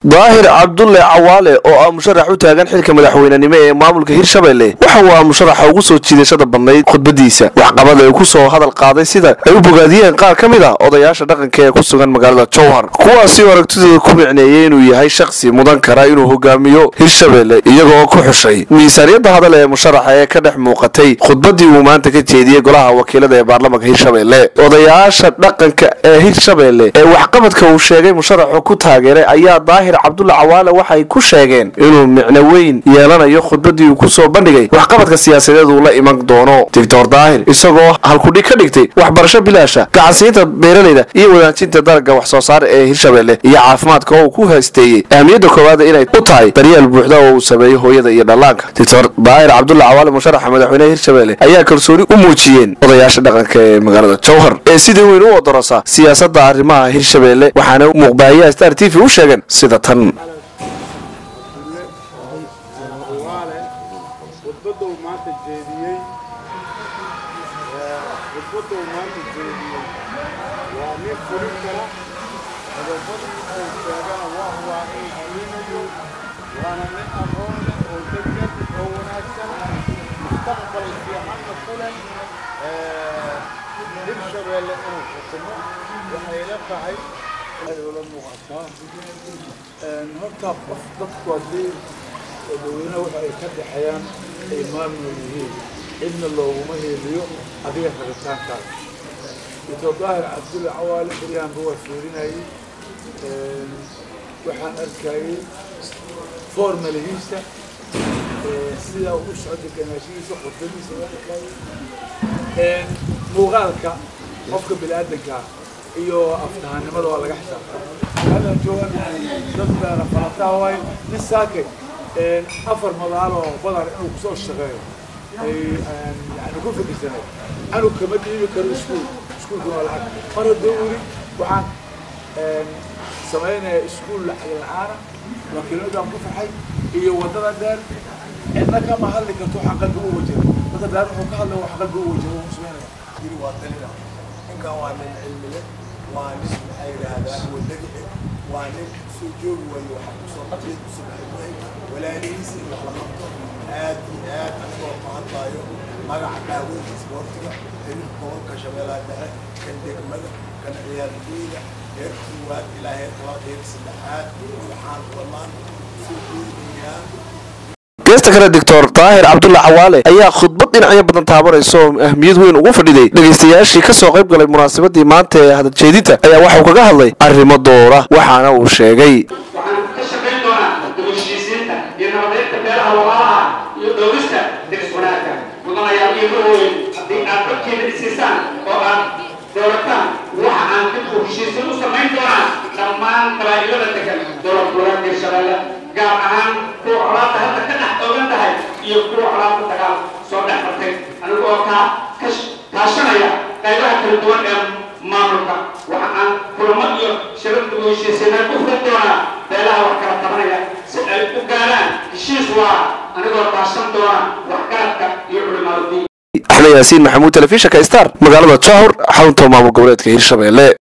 daahir cabdulle cawaale oo ah musharax u taagan xilka madaxweynenimo ee maamulka hirshabelle waxa uu ah musharaxa ugu soo jiidashada badnayd khudbadiisa waxqabada ay ku soo hadal qaaday sida ay u bogaadiyeen qaar ka mid ah odayaasha dhaqanka ee ku sugan magaalada jowhar kuwaasi oo aragtidooda ku micneeyey inuu yahay shakhsi mudan kara inuu hogaamiyo hirshabelle iyagoo ku xushay miisaaniyadda hadal ee musharaxa ee ka dhex muuqatay khudbadii uu maanta ka jeediyey golaha wakiilada ee baarlamanka hirshabelle odayaasha dhaqanka ee hirshabelle ee waxqabadka uu sheegay musharaxu ku taageeray ayaa daahir cabdulle cawaale waxay ku sheegeen inuu micno weyn yeelanayo khudbadii uu ku soo bandhigay waxqabadka siyaasadeed uu la iman doono doctor daahir isagoo halkudhig ka dhigtay waxbarasho bilaasha gacansiinta beeralayda iyo wadaajinta dalagga wax soo saar ee hirshabelle iyo caafimaadka oo uu ku haysteeyey ahmiyadda koowaada inay u tahay daryeel buuxda oo uu sameeyo hooyada iyo dhallaanka doctor daahir cabdulle cawaale musharaxa madaxweyneha hirshabelle ayaa kalsooni u muujiyeen odayaasha dhaqanka ee magaalada jowhar ee sidii weyn u odorosa siyaasadda arrimaha hirshabelle waxaana muuqbaahiyaha star t v u sheegeen sida tan waale khudbadda uu maanta jeediyey khudbadda uu maanta jeediyey waa nin fulin kara qodobadii uu sheegana waa waa in fulinayo waana nin aqoon leh oo degdeg oo wanaagsan mustaqbal fiicanna ku leh hirshabeelle inuu xukumo waxay la tahay ay ula muuqataa horta qof dadku haddii dadweyne waxa ay ka dhexeeyaan ay maamul yihiin cidna looguma heeliyo adiga rabitaankaas doctor daahir cabdulle cawaale beryahanba waa fiirinayay waxaan arkayay formalihiisa sida uu u socda ganaashihiisa khudbadiisa waa arkayay muuqaalka qofka bini-aadanka iyo aftahanimada waa laga xisaabtaa hadda joogan dad baana falataa waaye nin saakay afar madaal oo badar inuu kusoo shaqeeyo ay yani ku fikirsanay anug kama dhiibi karo iskuul iskuulkuna waa lacag mar hadduu weli waxaan samaynayaa iskuul lacag la-aana wakiiladaan ku faxay iyo waddada dheer cidna kama hadli karto waxa qalbi u wajiro dadka dheer wuxuu ka hadlaya wax qalbi u wajiro wuu sameynaya yiri waa dalina ninkan waa nin cilmi leh waa nin maxaa yidhaahdaa wadani eh waa nin soo joogi waayo waxa kusoo qabteed kusoo baxay walaalihiisa in wax la qabto aad iyo aad anigoo ku hadlaayo magaca daaweynta isboortiga xiriirka gobolka shabeellaha dhexe kan degmada kan ciyaartooyda heer koowaad ilaa heer labaad heer saddexaad waxaan dhammaan soo jeedinayaa geesta kale doctor daahir cabdulle cawaale ayaa khudbad dhinacyo badan taabanaysa oo ahmiyad weyn ugu fadhiday dhegaystayaashii ka soo qayb galay munaasabadii maanta ee hadaljeedinta ayaa waxauu kaga hadlay arrimo doora waxaana uu sheegay waxaan ka shaqayn doonaa dugushiisiinta iyo nabadeynta beelaha walaalaha iyo dhowrista diris wanaagga mudanayaa iiga weyn haddii aad dadkiina dhisiisaan oo aad dowlataan waxa aan dib u heshiisiin u samayn doonaa dhammaan qabaa'ilada degan dowlad goboleedka hirshabeelle gaar ahaan kuwa colaadda hadda ka dhex oogan tahay iyo kuwa colaadda dagaal soo dhex martay aniga oo kaa ka kaashanaya qaybaha kala duwan ee maamulka waxa aan kulamo iyo shirar dib u heshiisiinay ku furan doonaa beelaha wax kala tabanaya si ay u gaaraan heshiis waa anigoo kaashan doona waxgaradka iyo culimaadudiin axmed yaasiin maxamuud telefishinka star magaalada jowhar xarunta maamul goboleedka hirshabelle